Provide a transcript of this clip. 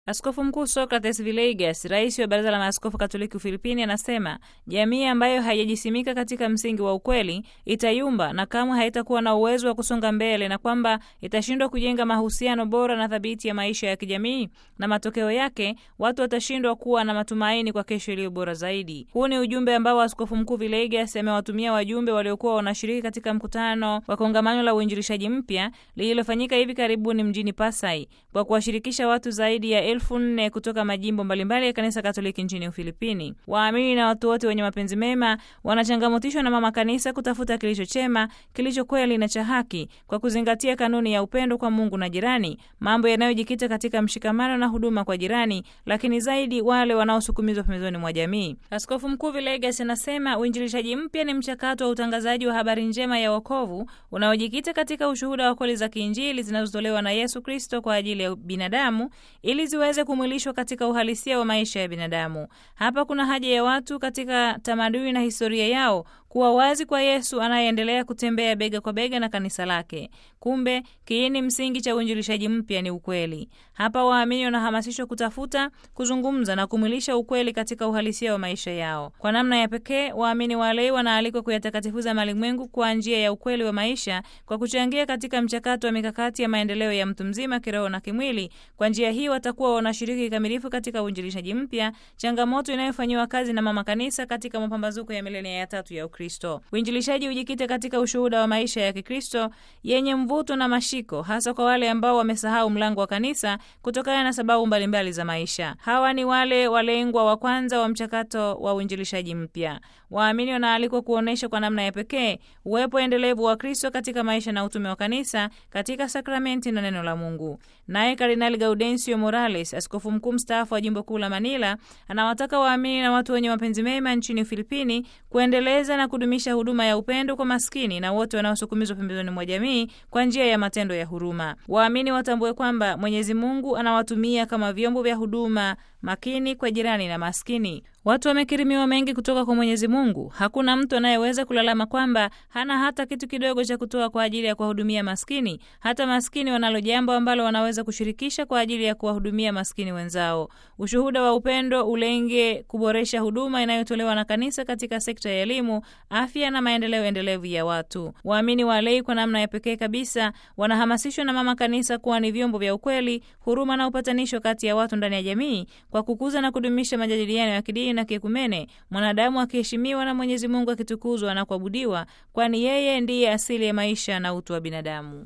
Askofu Mkuu Socrates Villegas, rais wa Baraza la Maaskofu Katoliki Ufilipini, anasema jamii ambayo haijajisimika katika msingi wa ukweli itayumba na kamwe haitakuwa na uwezo wa kusonga mbele, na kwamba itashindwa kujenga mahusiano bora na thabiti ya maisha ya kijamii, na matokeo yake watu watashindwa kuwa na matumaini kwa kesho iliyo bora zaidi. Huu ni ujumbe ambao Askofu Mkuu Villegas amewatumia wajumbe waliokuwa wanashiriki katika mkutano wa kongamano la uinjilishaji mpya lililofanyika hivi karibuni mjini Pasay kwa kuwashirikisha watu zaidi ya elfu nne kutoka majimbo mbalimbali ya kanisa Katoliki nchini Ufilipini. Waamini na watu wote wenye mapenzi mema wanachangamotishwa na mama kanisa kutafuta kilicho chema, kilicho kweli na cha haki, kwa kuzingatia kanuni ya upendo kwa Mungu na jirani, mambo yanayojikita katika mshikamano na huduma kwa jirani, lakini zaidi wale wanaosukumizwa pembezoni mwa jamii. Askofu Mkuu Villegas anasema uinjilishaji mpya ni mchakato wa utangazaji wa habari njema ya wokovu unaojikita katika ushuhuda wa kweli za kiinjili zinazotolewa na Yesu Kristo kwa ajili ya binadamu ili ziweze kumwilishwa katika uhalisia wa maisha ya binadamu. Hapa kuna haja ya watu katika tamaduni na historia yao kuwa wazi kwa Yesu anayeendelea kutembea bega kwa bega na kanisa lake. Kumbe kiini msingi cha uinjilishaji mpya ni ukweli. Hapa waamini wanahamasishwa kutafuta, kuzungumza na kumwilisha ukweli katika uhalisia wa maisha yao. Kwa namna ya pekee, waamini walei wanaalikwa kuyatakatifuza malimwengu kwa njia ya ukweli wa maisha, kwa kuchangia katika mchakato wa mikakati ya maendeleo ya mtu mzima kiroho na kimwili. Kwa njia hii watakuwa wanashiriki kikamilifu katika uinjilishaji mpya, changamoto inayofanyiwa kazi na mama kanisa katika mapambazuko ya milenia ya tatu ya Ukristo. Uinjilishaji ujikite katika ushuhuda wa maisha ya Kikristo yenye mvuto na mashiko, hasa kwa wale ambao wamesahau mlango wa kanisa kutokana na sababu mbalimbali za maisha. Hawa ni wale walengwa wa kwanza wa mchakato wa uinjilishaji mpya. Waamini wanaalikwa kuonyesha kwa namna ya pekee uwepo endelevu wa Kristo katika maisha na utume wa kanisa katika sakramenti na neno la Mungu. Naye Kardinali Gaudencio Morales, askofu mkuu mstaafu wa jimbo kuu la Manila, anawataka waamini na watu wenye mapenzi mema nchini Ufilipini kuendeleza na kudumisha huduma ya upendo kwa maskini na wote wanaosukumizwa pembezoni mwa jamii kwa njia ya matendo ya huruma. Waamini watambue kwamba Mwenyezi Mungu anawatumia kama vyombo vya huduma makini kwa jirani na maskini. Watu wamekirimiwa mengi kutoka kwa Mwenyezi Mungu. Hakuna mtu anayeweza kulalama kwamba hana hata kitu kidogo cha kutoa kwa ajili ya kuwahudumia maskini. Hata maskini wanalo jambo ambalo wanaweza kushirikisha kwa ajili ya kuwahudumia maskini wenzao. Ushuhuda wa upendo ulenge kuboresha huduma inayotolewa na kanisa katika sekta ya elimu, afya na maendeleo endelevu ya watu. Waamini walei kwa namna ya pekee kabisa wanahamasishwa na mama kanisa kuwa ni vyombo vya ukweli, huruma na upatanisho kati ya watu ndani ya jamii kwa kukuza na kudumisha majadiliano ya kidini na kiekumene, mwanadamu akiheshimiwa na Mwenyezi Mungu akitukuzwa na kuabudiwa, kwani yeye ndiye asili ya maisha na utu wa binadamu.